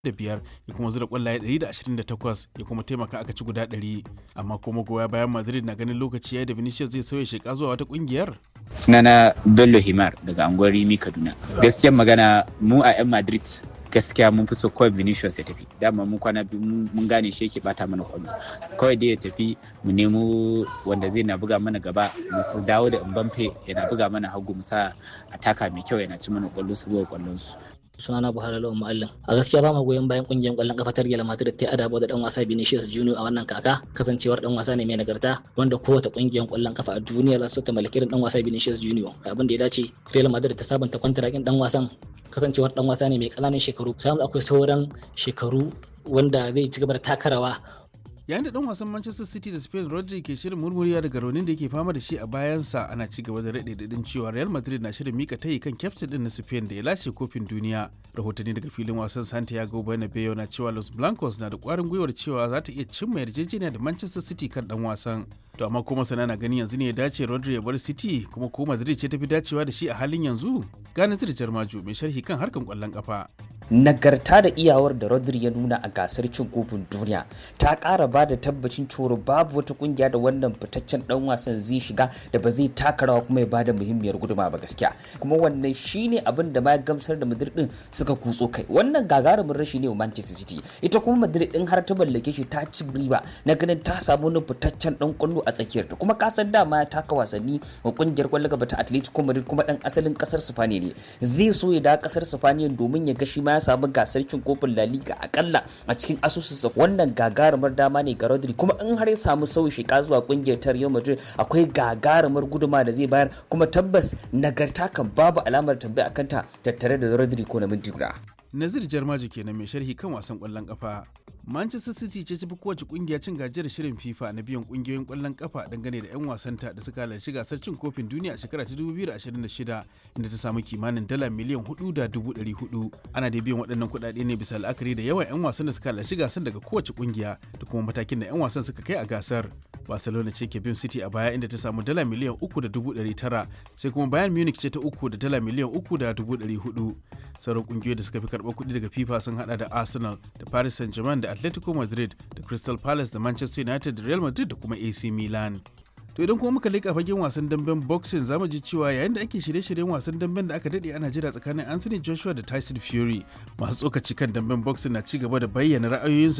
da biyar ya kuma zura kwallaye 128 ya kuma taimaka aka ci guda 100 amma kuma goya bayan madrid na ganin lokaci ya da vinicius zai sauya sheka zuwa wata kungiyar sunana bello himar daga anguwar rimi kaduna gaskiyar magana mu a 'yan madrid gaskiya mun fi so kawai vinicius ya tafi dama mun kwana biyu mun gane shi yake bata mana kwallo kawai dai ya tafi mu nemo wanda zai na buga mana gaba mu dawo da mbamfe yana buga mana hagu mu sa ataka mai kyau yana ci mana kwallo su buga kwallon su sunana Buhari Lawan Mu'allim. A gaskiya ba ma goyon bayan kungiyar kwallon kafa ta Real Madrid ta adabo da dan wasa Vinicius Junior a wannan kaka kasancewar dan wasa ne mai nagarta wanda kowace kungiyar kwallon kafa a duniya za su ta mallaki dan wasa Vinicius Junior. Abin da ya dace Real Madrid ta sabunta kwantarakin dan wasan kasancewar dan wasa ne mai kananan shekaru. Sai akwai sauran shekaru wanda zai ci gaba da takarawa yayin da dan wasan manchester city da spain rodri ke shirin murmuriya daga raunin da yake fama da shi a bayansa ana ci gaba da raɗe daɗin cewa real madrid na shirin mika tayi kan kyaftin din na spain da ya lashe kofin duniya rahotanni daga filin wasan santiago bernabeu na cewa los blancos na da ƙwarin gwiwar cewa za ta iya cimma yarjejeniya da manchester city kan dan wasan to amma kuma sana na gani yanzu ne ya dace rodri ya bar city kuma ko madrid ce tafi dacewa da shi a halin yanzu gane zira jarmaju mai sharhi kan harkan kwallon kafa nagarta da iyawar da Rodri ya nuna a gasar cin kofin duniya ta ƙara ba da tabbacin coro babu wata kungiya da wannan fitaccen dan wasan zai shiga da ba zai taka rawa kuma ya ba da muhimmiyar guduma ba gaskiya kuma wannan shine abin da ma gamsar da Madrid din suka kutso kai wannan gagarumin rashi ne wa Manchester City ita kuma Madrid din har ta mallake shi ta ci riba na ganin ta samu wani fitaccen dan kwallo a tsakiyar ta kuma kasan dama ya taka wasanni wa kungiyar kwallo gaba ta Atletico Madrid kuma dan asalin kasar Spain ne zai so ya da kasar Spain domin ya ga shi ma ya samu gasar cin kofin La Liga akalla a cikin asusunsa wannan gagarumar dama ne ga Rodri kuma in har ya samu sauyi shiga zuwa kungiyar ta Real Madrid akwai gagarumar guduma da zai bayar kuma tabbas nagarta kan babu alamar tambaya akan ta tattare da Rodri ko na minti guda. Nazir Jarmaji kenan mai sharhi kan wasan kwallon kafa. Manchester City ce tafi kowace kungiya cin gajiyar shirin FIFA na biyan kungiyoyin kwallon kafa dangane da 'yan wasanta da suka halarci gasar cin kofin duniya a shekara ta 2026 inda ta samu kimanin dala miliyan 4.400. Ana da biyan waɗannan kuɗaɗe ne bisa la'akari da yawan 'yan wasan da suka halarci gasar daga kowace kungiya da kuma matakin da 'yan wasan suka kai a gasar. Barcelona ce ke bin City a baya inda ta samu dala miliyan 3.900 sai kuma Bayern Munich ce ta uku da dala miliyan 3.400. Sauran kungiyoyi da suka fi karɓar kuɗi daga FIFA sun hada da Arsenal da Paris Saint-Germain da Atletico Madrid da Crystal Palace da Manchester United da Real Madrid da kuma AC Milan. To idan kuma muka leƙa fagen wasan damben boxing zamu ji cewa yayin da ake shirye-shiryen wasan damben da aka dade ana jira tsakanin Anthony Joshua da Tyson Fury masu tsokaci kan damben boxing na ci gaba da bayyana ra'ayoyinsu